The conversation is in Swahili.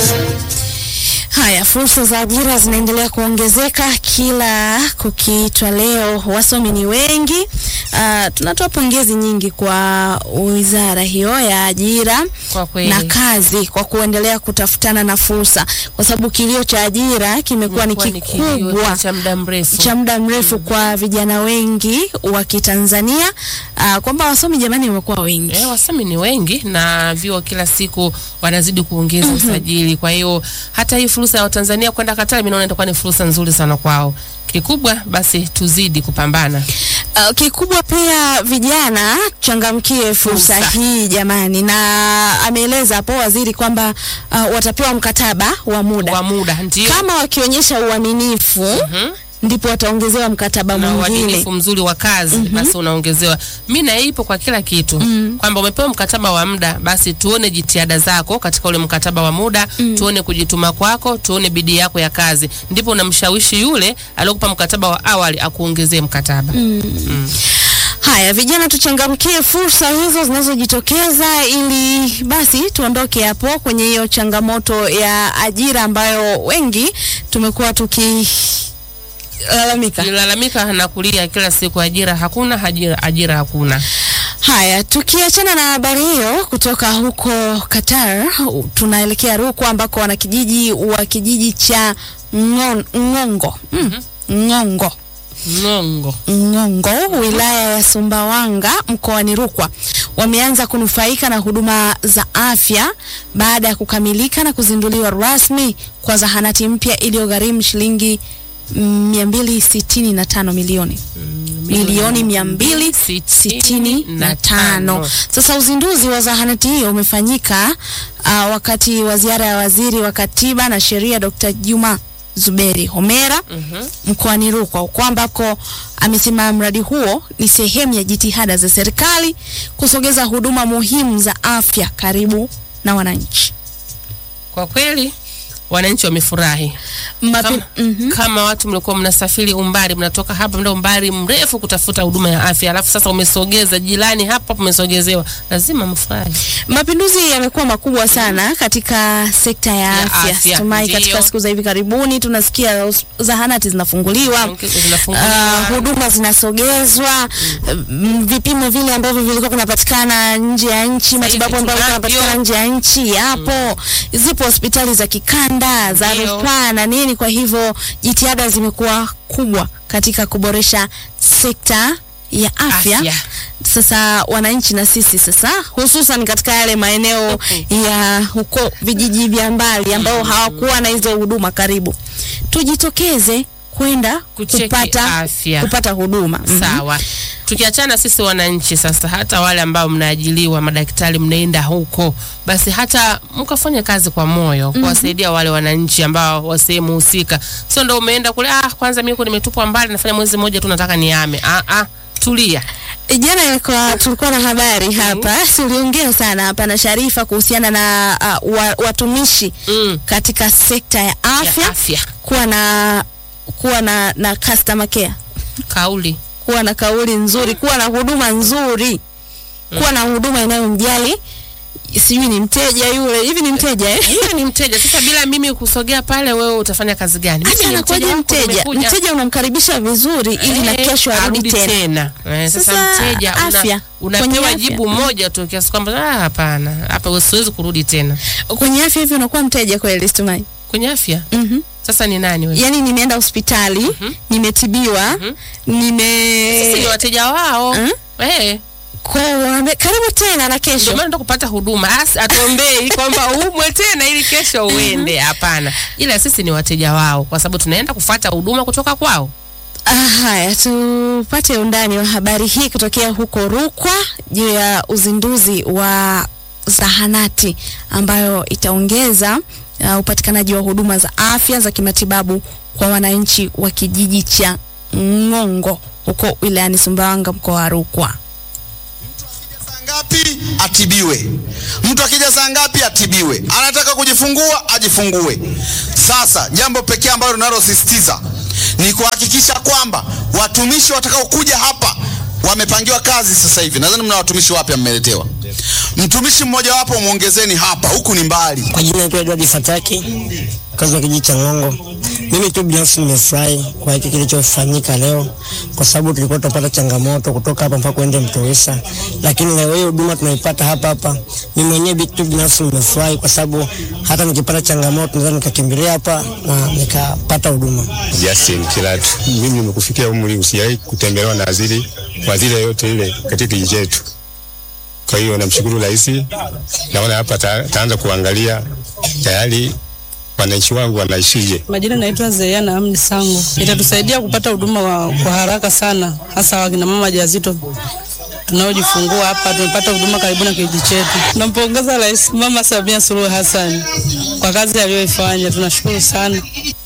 Haya, fursa za ajira zinaendelea kuongezeka kila kukiitwa leo. Wasomi ni wengi. Uh, tunatoa pongezi nyingi kwa wizara hiyo ya ajira Kwa kweli. na kazi kwa kuendelea kutafutana na fursa, kwa sababu kilio cha ajira kimekuwa ni Imekuwa ni kilio kikubwa cha muda mrefu. cha muda mrefu kwa vijana wengi wa Kitanzania, uh, kwamba wasomi jamani wamekuwa wengi. Eh, wasomi ni wengi na vyuo kila siku wanazidi kuongeza usajili. Kwa hiyo hata hii fursa ya Watanzania kwenda Katari, mimi naona itakuwa ni fursa nzuri sana kwao. Kikubwa basi tuzidi kupambana. Uh, kikubwa pia vijana changamkie fursa Fursa. hii jamani, na ameeleza hapo waziri kwamba uh, watapewa mkataba wa muda Kwa muda ndio kama wakionyesha uaminifu Mhm. ndipo wataongezewa mkataba na mwingine. uadilifu mzuri wa kazi basi unaongezewa. Mi na ipo kwa kila kitu kwamba umepewa mkataba wa muda, basi tuone jitihada zako katika ule mkataba wa muda, tuone kujituma kwako, tuone bidii yako ya kazi, ndipo unamshawishi yule aliyokupa mkataba wa awali akuongezee mkataba. Haya, vijana tuchangamkie fursa hizo zinazojitokeza ili basi tuondoke hapo kwenye hiyo changamoto ya ajira ambayo wengi tumekuwa tukilalamika. Nilalamika na kulia kila siku, ajira hakuna, ajira, ajira hakuna. Haya, tukiachana na habari hiyo kutoka huko Qatar, tunaelekea Rukwa ambako wanakijiji wa kijiji cha Ngon- Ngongo mm. Ngongo Ngongo Ngongo wilaya ya Sumbawanga mkoani Rukwa wameanza kunufaika na huduma za afya baada ya kukamilika na kuzinduliwa rasmi kwa zahanati mpya iliyogharimu shilingi mm, 265 milioni milioni mia mbili sitini na tano. Sasa uzinduzi wa zahanati hiyo umefanyika uh, wakati wa ziara ya waziri wa katiba na sheria Dr. Juma Zuberi Homera Mhm. mkoani Rukwa huko ambako amesema mradi huo ni sehemu ya jitihada za serikali kusogeza huduma muhimu za afya karibu na wananchi. Kwa kweli wananchi wamefurahi Mapi, kama, Mhm. kama watu mlikuwa mnasafiri umbali, mnatoka hapa mnda umbali mrefu kutafuta huduma ya afya, alafu sasa umesogeza jirani hapa, umesogezewa, lazima mfurahi. Mapinduzi yamekuwa makubwa sana katika sekta ya, Ya afya. afya, Tumai ndiyo. katika siku za hivi karibuni tunasikia hos- zahanati zinafunguliwa, Zinafunguliwa. uh, huduma zinasogezwa, mm, vipimo vile ambavyo vilikuwa kunapatikana nje ya nchi, hivi matibabu ambayo tunavyo. yanapatikana nje ya nchi yapo. Zipo hospitali za kikanda za Ndiyo. rufaa na nini. Kwa hivyo jitihada zimekuwa kubwa katika kuboresha sekta ya afya. Afya. Sasa wananchi na sisi sasa, hususan katika yale maeneo ya huko vijiji vya mbali ambao hawakuwa na hizo huduma karibu, tujitokeze kwenda Kucheki kupata afya. kupata huduma. Mhm. Sawa. Tukiachana sisi wananchi sasa, hata wale ambao mnaajiliwa madaktari, mnaenda huko, basi hata mkafanya kazi kwa moyo kuwasaidia wale wananchi ambao wa sehemu husika. Sio ndo umeenda kule, ah, kwanza mimi huko nimetupwa mbali, nafanya mwezi mmoja tu, nataka niame. Ah, ah, tulia. Jana ilikuwa tulikuwa na habari hapa, tuliongea sana hapa na Sharifa kuhusiana na uh, wa, watumishi Mm. katika sekta ya afya, Ya afya. kuwa na kuwa na, na customer care Kauli. kuwa na kauli nzuri, kuwa na huduma nzuri, kuwa na huduma inayomjali sijui ni mteja yule hivi ni mteja eh? Yule ni mteja. Sasa bila mimi kusogea pale, wewe utafanya kazi gani? Mimi Hata ni anakuwaje wako, mteja? nimekuja. Mteja unamkaribisha vizuri ili na Eh, kesho arudi tena. tena. Eh, sasa, Sasa mteja una- afya, kwenye unapewa afya. jibu moja tu kiasi kwamba ah, hapana, hapa siwezi kurudi tena. Kwenye afya hivi unakuwa mteja kweli, Stumai? Kwenye afya Mhm. sasa ni nani wewe? Yaani nimeenda hospitali, nimetibiwa, nime Sisi ni wateja wao. Mm. Eh, kwa hiyo wanaambia, karibu tena na ndio kesho. maana ndo kupata huduma. Asi atuombei kwamba umwe tena ili kesho uende. Hapana. Ila sisi ni wateja wao kwa sababu tunaenda kufuata huduma kutoka kwao. Ah, Haya, tupate undani wa habari hii kutokea huko Rukwa juu ya uzinduzi wa zahanati ambayo itaongeza uh, upatikanaji wa huduma za afya za kimatibabu kwa wananchi wa kijiji cha Ngongo huko wilayani Sumbawanga mkoa wa Rukwa. saa ngapi atibiwe. Mtu akija saa ngapi atibiwe. Anataka kujifungua ajifungue. Sasa jambo pekee ambalo tunalosisitiza ni kuhakikisha kwamba watumishi watakaokuja hapa wamepangiwa kazi sasa hivi. Nadhani mna watumishi wapya mmeletewa. Mtumishi mmojawapo mwongezeni hapa, huku ni mbali. Kwa jina naitwa Edward Fataki, kazi wa kijiji cha Ng'ongo. Mimi tu binafsi nimefurahi kwa hiki kilichofanyika leo, kwa sababu tulikuwa tunapata changamoto kutoka hapa mpaka kuende Mtowesa, lakini leo hii huduma tunaipata hapa hapa. Mimi mwenyewe tu binafsi nimefurahi kwa sababu hata nikipata changamoto naweza nikakimbilia hapa na nikapata huduma. Justin Kilatu. Mimi nimekufikia umri usiwahi kutembelewa na waziri waziri yoyote ile katika kijiji chetu. Kwa hiyo namshukuru rais, naona hapa ta, taanza kuangalia tayari wananchi wangu wanaishije. Majina naitwa Zeyana Amni Sango. Itatusaidia kupata huduma wa- kwa haraka sana, hasa wakina mama wajawazito tunaojifungua hapa. Tumepata huduma karibu na kijiji chetu. Tunampongeza Rais Mama Samia Suluhu Hassan kwa kazi aliyoifanya, tunashukuru sana.